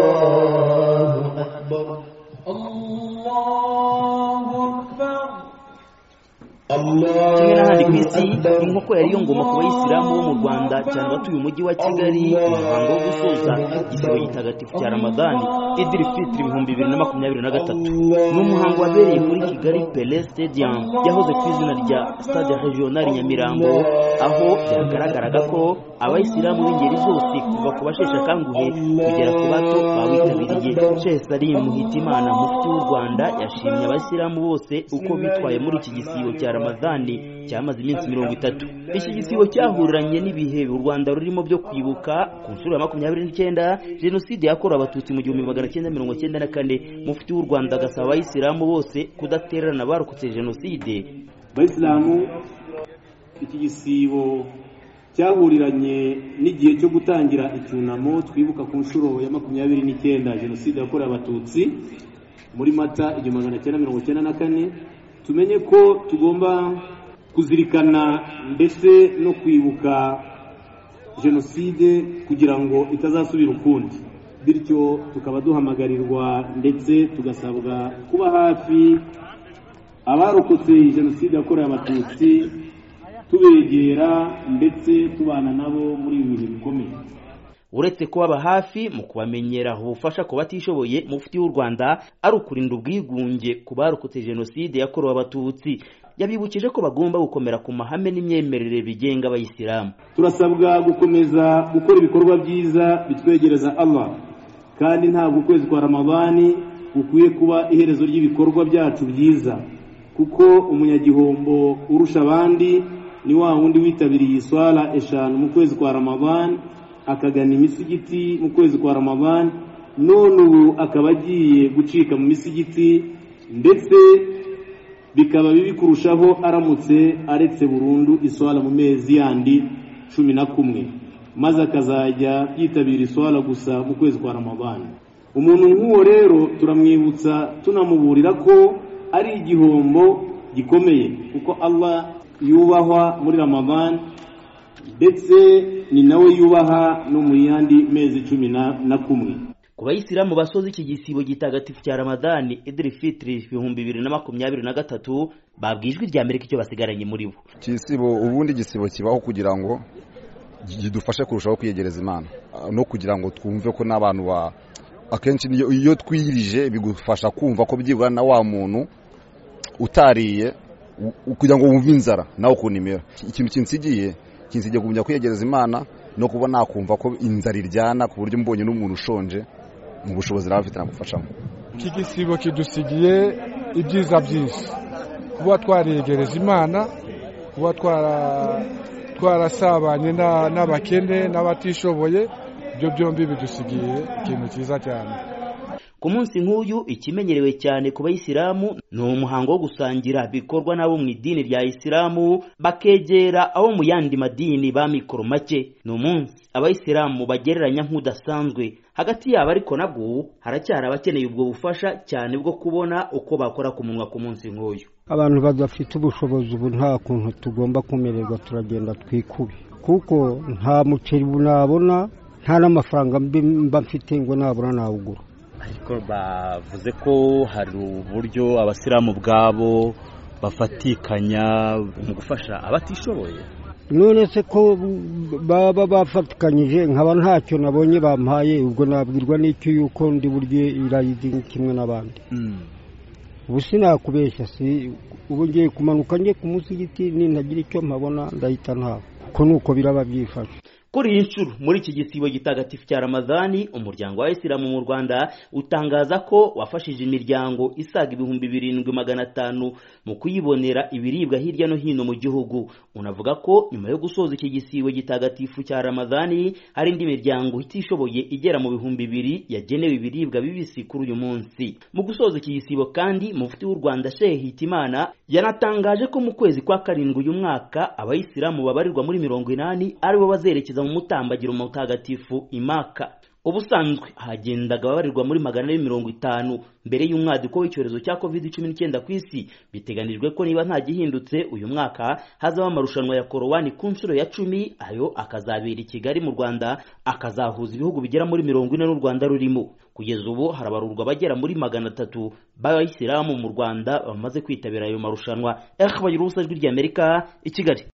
الله أكبر الله أكبر الله kimwe n'ahandi ku isi أكبر inkoko yari yongoma ku bayisilamu bo mu rwanda cyane abatuye umujyi wa kigali umuhango wo gusoza igisibo gitagatifu cya ramadani idiri fitiri ibihumbi bibiri na makumyabiri na gatatu ni umuhango wabereye muri kigali pele stadium yahoze ku izina rya stade regional nyamirambo aho byagaragaraga ko abayisilamu b'ingeri zose kuva ku basheshe akanguhe kugera ku bato bawitabiriye shehe salim muhitimana mufti w'u rwanda yashimye abayisilamu bose uko bitwaye muri iki gisibo cya ramadani cyamaze iminsi mirongo itatu iki gisibo cyahuriranye n'ibihe u rwanda rurimo byo kwibuka ku nshuro ya makumyabiri n'icyenda jenoside yakorewe abatutsi mu gihumbi magana cyenda mirongo cyenda na kane mufti w'u rwanda agasaba abayisilamu bose kudatererana barokotse jenoside abayisilamu iki gisibo cyahuriranye n'igihe cyo gutangira icyunamo twibuka ku nshuro ya makumyabiri n'icyenda jenoside yakorewe abatutsi muri mata igihumbi magana cyenda mirongo cyenda na kane tumenye ko tugomba kuzirikana ndetse no kwibuka jenoside kugira ngo itazasubira ukundi bityo tukaba duhamagarirwa ndetse tugasabwa kuba hafi abarokotse jenoside yakorewe abatutsi tubegera ndetse tubana nabo muri ibi bihe bikomeye uretse kubaba hafi mu kubamenyera ubufasha ku batishoboye mufti w'u rwanda ari ukurinda ubwigunge ku barokotse jenoside yakorewe abatutsi yabibukije ko bagomba gukomera ku mahame n'imyemerere bigenga abayisilamu turasabwa gukomeza gukora ibikorwa byiza bitwegereza allah kandi ntabwo ukwezi kwa ramadani gukwiye kuba iherezo ry'ibikorwa byacu byiza kuko umunyagihombo urusha abandi ni wa wundi witabiriye iswara eshanu mu kwezi kwa ramadani akagana imisigiti mu kwezi kwa ramadani none ubu akaba agiye gucika mu misigiti ndetse bikaba bibi kurushaho aramutse aretse burundu iswara mu mezi yandi cumi na kumwe maze akazajya yitabira iswara gusa mu kwezi kwa ramadani umuntu nk'uwo rero turamwibutsa tunamuburira ko ari igihombo gikomeye kuko allah yubahwa muri ramadani ndetse ni nawe yubaha no mu yandi mezi cumi na- na kumwe ku bayisilamu basoza iki gisibo gitagatifu cya ramadani idiri fitiri ibihumbi bibiri na makumyabiri na gatatu babwijwe irya amerika icyo basigaranye muri bo igisibo ubundi igisibo kibaho kugira ngo kidufashe kurushaho kwiyegereza imana Ah, no kugira ngo twumve ko n'abantu ba akenshi niyo- iyo twiyirije bigufasha kumva ko byibura na wa muntu utariye u- u- kugira ngo wumve inzara nawe ukuntu imera ikintu kinsigiye kinsigiye kumenya kwiyegereza imana no kuba nakumva ko inzara iryana ku buryo mbonye n'umuntu ushonje mu bushobozi nawe afite nagufashamo iki gisibo kidusigiye ibyiza byinshi kuba twariyegereza imana kuba twara- twarasabanye na- n'abakene n'abatishoboye ibyo byombi bidusigiye ikintu cyiza cyane ku munsi nk'uyu ikimenyerewe cyane ku bayisilamu ni umuhango wo gusangira bikorwa n'abo mu idini rya isilamu bakegera abo mu yandi madini b'amikoro make ni umunsi abayisilamu bagereranya nk'udasanzwe hagati yabo ariko nabwo haracyari abakeneye ubwo bufasha cyane bwo kubona uko bakora ku munwa ku munsi nk'uyu abantu badafite ubushobozi ubu nta kuntu tugomba kumererwa turagenda twikube kuko nta muceri ubu nabona nta n'amafaranga mbi- mba mfite ngo nabona nawugura ariko bavuze ko hari uburyo abasilamu ubwabo bafatikanya mu gufasha abatishoboye none se ko baba bafatikanyije nkaba ntacyo nabonye bampaye ubwo nabwirwa n'icyo yuko ndi burye irayidi kimwe n'abandi ubu sinakubeshya si ubu ngiye kumanuka njye ku musigiti nintagira icyo mpabona ndahita ntaha ko nuko biraba byifashe kuri iyi nshuro muri iki gisibo gitagatifu cya ramadani umuryango wa isilamu mu rwanda utangaza ko wafashije imiryango isaga ibihumbi birindwi magana atanu mu kuyibonera ibiribwa hirya no hino mu gihugu unavuga ko nyuma yo gusoza iki gisibo gitagatifu cya ramadani hari indi miryango itishoboye igera mu bihumbi bibiri yagenewe ibiribwa bibisi kuri uyu munsi mu gusoza iki gisibo kandi mufti w'u rwanda shehe hitimana yanatangaje ko mu kwezi kwa karindwi uyu mwaka abayisilamu babarirwa muri mirongo inani aribo bazerekeza mu mutambagiro mutagatifu imaka ubusanzwe hagendaga ababarirwa muri magana ane mirongo itanu mbere y'umwaduko w'icyorezo cya covid cumi n'icyenda ku isi biteganijwe ko niba nta gihindutse uyu mwaka hazaba amarushanwa ya korowani ku nshuro ya cumi ayo akazabera i kigali mu rwanda akazahuza ibihugu bigera muri mirongo ine n'u rwanda rurimo kugeza ubu harabarurwa abagera muri magana atatu b'abayisilamu mu rwanda bamaze kwitabira ayo marushanwa eric bayiruse ijwi ry'amerika i kigali